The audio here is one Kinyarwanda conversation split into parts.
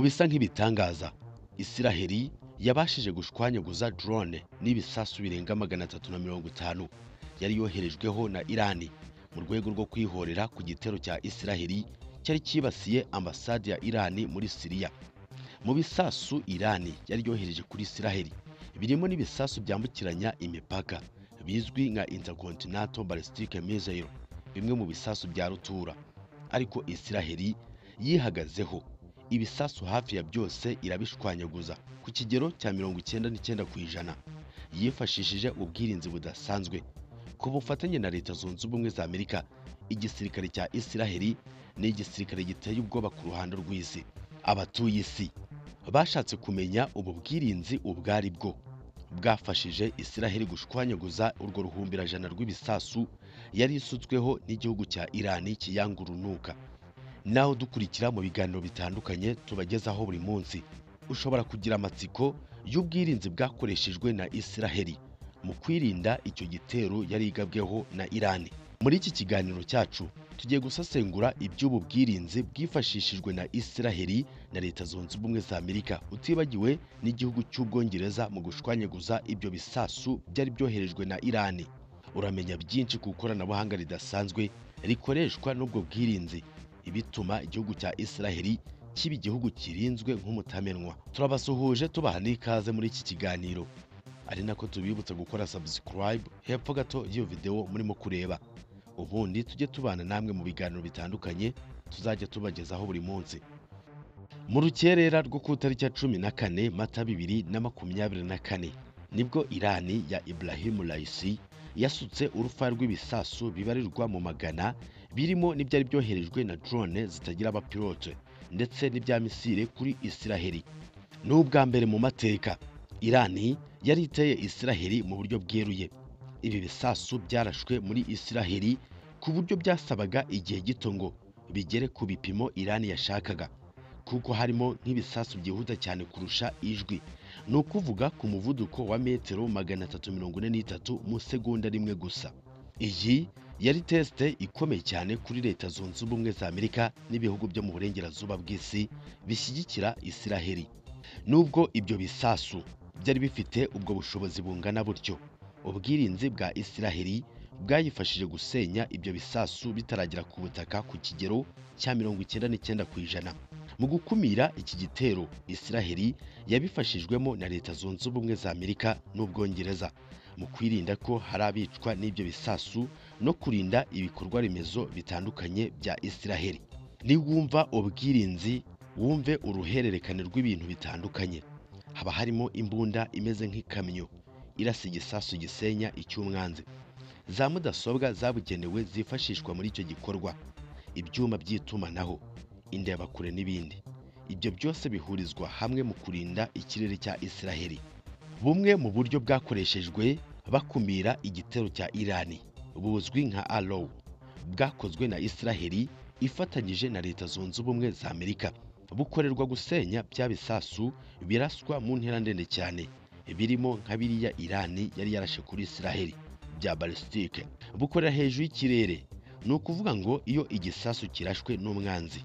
bisa nk'ibitangaza isiraheli yabashije gushwanyaguza drone n'ibisasu birenga magana atatu na mirongo itanu yari yoherejweho na irani mu rwego rwo kwihorera ku gitero cya isiraheli cyari cyibasiye ambasade ya irani muri siriya mu bisasu irani yari yohereje kuri isiraheli birimo n'ibisasu byambukiranya imipaka bizwi nka intercontinental ballistic missile bimwe mu bisasu bya rutura ariko isiraheli yihagazeho ibisasu hafi ya byose irabishwanyaguza ku kigero cya mirongo icyenda n'icyenda ku ijana yifashishije ubwirinzi budasanzwe ku bufatanye na leta zunze ubumwe za amerika igisirikare cya isiraheli ni igisirikare giteye ubwoba ku ruhando rw'isi abatuye isi bashatse kumenya ubu bwirinzi ubwo ari bwo bwafashije isiraheli gushwanyaguza urwo ruhumbirajana rw'ibisasu yari isutsweho n'igihugu cya irani kiyanga urunuka naho dukurikira mu biganiro bitandukanye tubagezaho buri munsi ushobora kugira amatsiko y'ubwirinzi bwakoreshejwe na isiraheli mu kwirinda icyo gitero yari igabweho na irani muri iki kiganiro cyacu tugiye gusesengura iby'ubu bwirinzi bwifashishijwe na isiraheli na leta zunze ubumwe za amerika utibagiwe n'igihugu cy'ubwongereza mu gushwanyaguza ibyo bisasu byari byoherejwe na irani uramenya byinshi ku ikoranabuhanga ridasanzwe rikoreshwa n'ubwo bwirinzi ibituma igihugu cya isiraheli kiba igihugu kirinzwe nk'umutamenwa turabasuhuje tubaha n'ikaze muri iki kiganiro ari nako tubibutsa gukora subscribe hepfo gato y'iyo videwo murimo kureba ubundi tujye tubana namwe mu biganiro bitandukanye tuzajya tubagezaho buri munsi mu rukerera rwo ku itariki ya cumi na kane mata bibiri na makumyabiri na kane nibwo irani ya iburahimu rayisi yasutse urufaya rw'ibisasu bibarirwa mu magana birimo n'ibyari byoherejwe na drone zitagira abapilote ndetse n'ibya misire kuri isiraheli ni ubwa mbere mu mateka irani yari iteye isiraheli mu buryo bweruye ibi bisasu byarashwe muri isiraheli ku buryo byasabaga igihe gito ngo bigere ku bipimo irani yashakaga kuko harimo nk'ibisasu byihuta cyane kurusha ijwi ni ukuvuga ku muvuduko wa metero magana atatu mirongo ine n'itatu mu segonda rimwe gusa iyi yari tesite ikomeye cyane kuri leta zunze ubumwe za amerika n'ibihugu byo mu burengerazuba bw'isi bishyigikira isiraheli nubwo ibyo bisasu byari bifite ubwo bushobozi bungana butyo ubwirinzi bwa isiraheli bwayifashije gusenya ibyo bisasu bitaragera ku butaka ku kigero cya mirongo icyenda n'icyenda ku ijana mu gukumira iki gitero isiraheli yabifashijwemo na leta zunze ubumwe za amerika n'ubwongereza mu kwirinda ko hari abicwa n'ibyo bisasu no kurinda ibikorwa remezo bitandukanye bya isiraheli niwumva ubwirinzi wumve uruhererekane rw'ibintu bitandukanye haba harimo imbunda imeze nk'ikamyo irasa igisasu gisenya icy'umwanzi za mudasobwa zabugenewe zifashishwa muri icyo gikorwa ibyuma by'itumanaho indebakure n'ibindi ibyo byose bihurizwa hamwe mu kurinda ikirere cya isiraheli bumwe mu buryo bwakoreshejwe bakumira igitero cya irani buzwi nka alow bwakozwe na isiraheli ifatanyije na leta zunze ubumwe za amerika bukorerwa gusenya bya bisasu biraswa mu ntera ndende cyane birimo nka biriya irani yari yarashe kuri isiraheli bya balisitike bukorera hejuru y'ikirere ni ukuvuga ngo iyo igisasu kirashwe n'umwanzi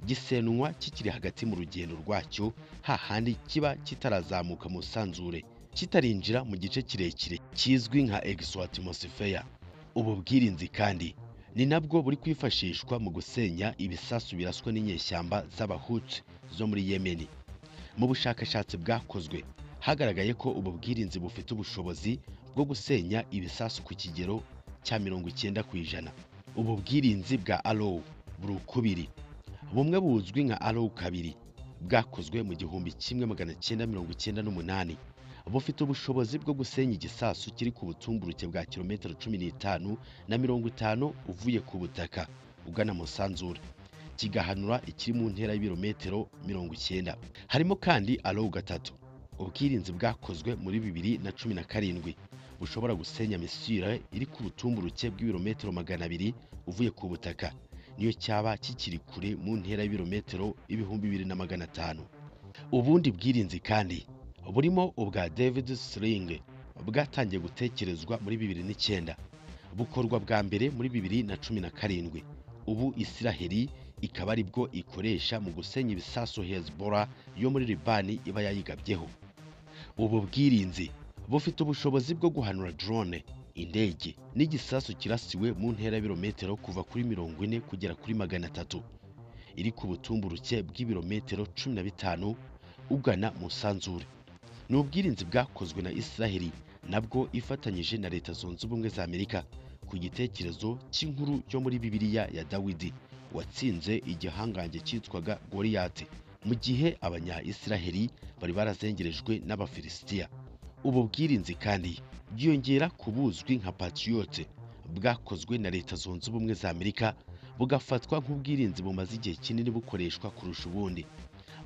gisenwa kikiri hagati mu rugendo rwacyo hahandi kiba kitarazamuka mu sanzure kitarinjira mu gice kirekire kizwi nka exoatmosphere ubu bwirinzi kandi ni nabwo buri kwifashishwa mu gusenya ibisasu biraswa n'inyeshyamba z'abahutu zo muri yemeni mu bushakashatsi bwakozwe hagaragaye ko ubu bwirinzi bufite ubushobozi bwo gusenya ibisasu ku kigero cya mirongo icyenda ku ijana ubu bwirinzi bwa alowu buri ukubiri bumwe buzwi nka alowu kabiri bwakozwe mu gihumbi kimwe magana cyenda mirongo icyenda n'umunani bufite ubushobozi bwo gusenya igisasu kiri ku butumburuke bwa kilometero cumi n'itanu na mirongo itanu uvuye ku butaka ugana mu sanzure kigahanura ikiri mu ntera y'ibirometero mirongo icyenda harimo kandi alowu gatatu ubwirinzi bwakozwe muri bibiri na cumi na karindwi bushobora gusenya misire iri ku butumburuke bw'ibirometero magana abiri uvuye ku butaka niyo cyaba kikiri kure mu ntera y'ibirometero ibihumbi bibiri na magana atanu ubundi bwirinzi kandi burimo ubwa david sling bwatangiye gutekerezwa muri bibiri n'icyenda bukorwa bwa mbere muri bibiri na cumi na karindwi ubu isiraheli ikaba ari bwo ikoresha mu gusenya ibisasu Hezbollah yo muri Libani iba yayigabyeho ubu bwirinzi bufite ubushobozi bwo guhanura drone indege n'igisasu kirasiwe mu ntera birometero kuva kuri mirongo ine kugera kuri magana atatu iri ku butumburuke bw'ibirometero cumi na bitanu ugana mu sanzure ni ubwirinzi bwakozwe na Israheli nabwo ifatanyije na Leta Zunze Ubumwe za Amerika ku gitekerezo cy'inkuru yo muri Bibiliya ya Dawidi watsinze igihangange cyitwaga Goriyati mu gihe abanya-Israheli bari barazengerejwe n'Abafilisitiya ubu bwirinzi kandi bwiyongera ku buzwi nka Patriot bwakozwe na Leta Zunze Ubumwe za Amerika bugafatwa nk'ubwirinzi bumaze igihe kinini bukoreshwa kurusha ubundi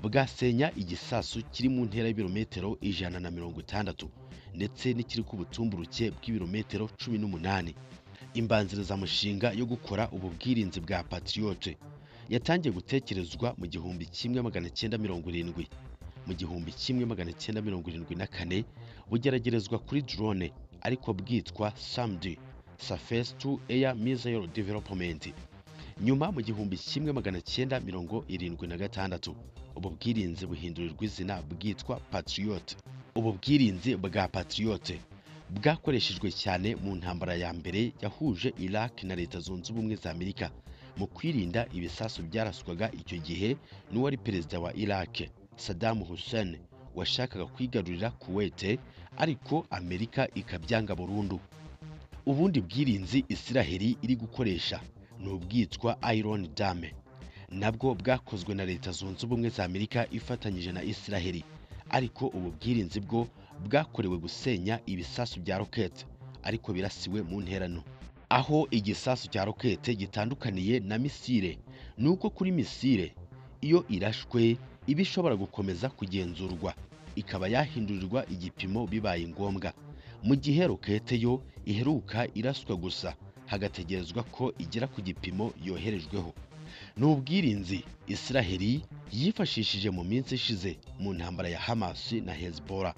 bwasenya igisasu kiri mu ntera y'ibirometero ijana na mirongo itandatu ndetse n'ikiri ku butumburuke bw'ibirometero cumi n'umunani imbanzirizamushinga yo gukora ubu bwirinzi bwa patriyote yatangiye gutekerezwa mu gihumbi kimwe magana cyenda mirongo irindwi mu gihumbi kimwe magana cyenda mirongo irindwi na kane bugeragerezwa kuri drone ariko bwitwa samdi surface to air missile development nyuma mu gihumbi kimwe magana cyenda mirongo irindwi na gatandatu ubu bwirinzi buhindurirwa izina bwitwa patriot ubu bwirinzi bwa patriot bwakoreshejwe cyane mu ntambara ya mbere yahuje Iraq na Leta Zunze Ubumwe za Amerika mu kwirinda ibisasu byaraswaga icyo gihe n'uwari perezida wa Iraq Saddam Hussein washakaga kwigarurira Kuwait ariko Amerika ikabyanga burundu ubundi bwirinzi Israheli iri gukoresha ni ubwitwa Iron Dome nabwo bwakozwe na Leta Zunze Ubumwe za Amerika ifatanyije na Israheli ariko ubu bwirinzi bwo bwakorewe gusenya ibisasu bya rokete ariko birasiwe mu ntera nto aho igisasu cya rokete gitandukaniye na misile ni uko kuri misile iyo irashwe iba ishobora gukomeza kugenzurwa ikaba yahindurirwa igipimo bibaye ngombwa mu gihe rokete yo iheruka iraswa gusa hagategerezwa ko igera ku gipimo yoherejweho ni ubwirinzi Israheli yifashishije mu minsi ishize mu ntambara ya Hamas na Hezbollah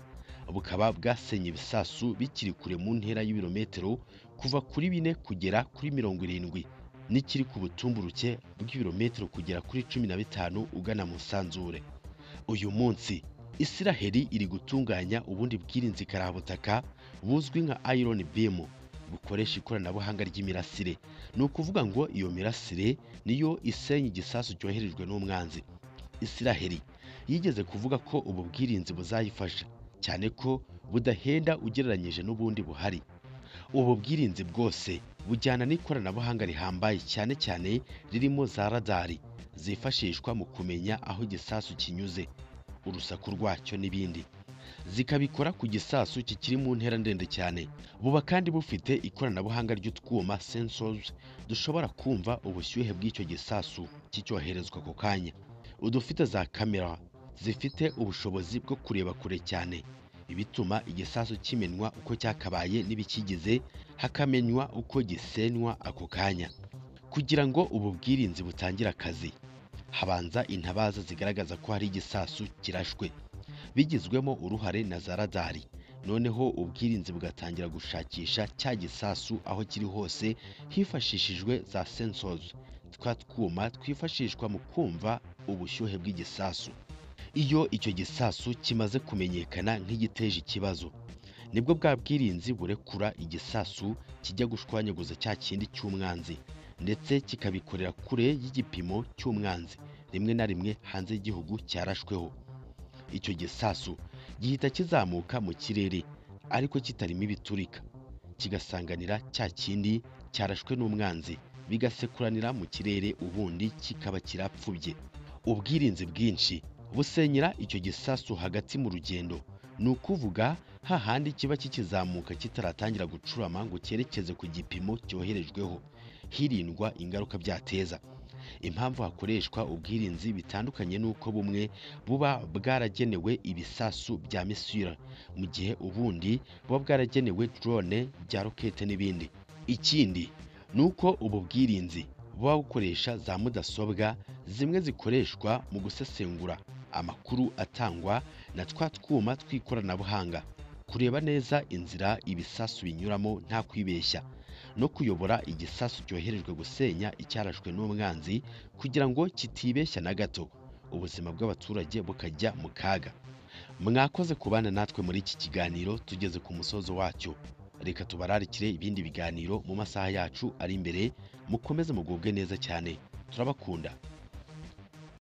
bukaba bwasenye ibisasu bikiri kure mu ntera y'ibirometero kuva kuri bine kugera kuri mirongo irindwi n'ikiri ku butumburuke bw'ibirometero kugera kuri cumi na bitanu ugana mu nsanzure uyu munsi Israheli iri gutunganya ubundi bwirinzi karabutaka buzwi nka Iron Beam bukoresha ikoranabuhanga ry'imirasire ni ukuvuga ngo iyo mirasire niyo isenya igisasu cyoherejwe n'umwanzi Israheli yigeze kuvuga ko ubu bwirinzi buzayifasha cyane ko budahenda ugereranyije n'ubundi buhari ubu bwirinzi bwose bujyana n'ikoranabuhanga rihambaye cyane cyane ririmo za radari zifashishwa mu kumenya aho igisasu kinyuze urusaku rwacyo n'ibindi zikabikora ku gisasu kikiri mu ntera ndende cyane buba kandi bufite ikoranabuhanga ry'utwuma sensors dushobora kumva ubushyuhe bw'icyo gisasu kicyoherezwa ako kanya udufite za kamera zifite ubushobozi bwo kureba kure cyane bituma igisasu kimenywa uko cyakabaye n'ibikigize hakamenywa uko gisenywa ako kanya kugira ngo ubu bwirinzi butangire akazi habanza intabaza zigaragaza ko hari igisasu kirashwe bigizwemo uruhare na za radari noneho ubwirinzi bugatangira gushakisha cya gisasu aho kiri hose hifashishijwe za sensors twa twuma twifashishwa mu kumva ubushyuhe bw'igisasu iyo icyo gisasu kimaze kumenyekana nk'igiteje ikibazo nibwo bwa bwirinzi burekura igisasu kijya gushwanyaguza cya kindi cy'umwanzi ndetse kikabikorera kure y'igipimo cy'umwanzi rimwe na rimwe hanze y'igihugu cyarashweho icyo gisasu gihita kizamuka mu kirere ariko kitarimo ibiturika kigasanganira cya kindi cyarashwe n'umwanzi bigasekuranira mu kirere ubundi kikaba kirapfubye ubwirinzi bwinshi busenyera icyo gisasu hagati mu rugendo ni ukuvuga hahandi kiba kikizamuka kitaratangira gucurama ngo cyerekeze ku gipimo cyoherejweho hirindwa ingaruka byateza impamvu hakoreshwa ubwirinzi bitandukanye n'uko bumwe buba bwaragenewe ibisasu bya misira mu gihe ubundi buba bwaragenewe drone bya rokete n'ibindi ikindi ni uko ubu bwirinzi buba bukoresha za mudasobwa zimwe zikoreshwa mu gusesengura amakuru atangwa na twa twuma tw'ikoranabuhanga kureba neza inzira ibisasu binyuramo nta kwibeshya no kuyobora igisasu cyoherejwe gusenya icyarashwe n'umwanzi kugira ngo kitibeshya na gato ubuzima bw'abaturage bukajya mu kaga mwakoze kubana natwe muri iki kiganiro tugeze ku musozo wacyo reka tubararikire ibindi biganiro mu masaha yacu ari imbere mukomeze mugubwe neza cyane turabakunda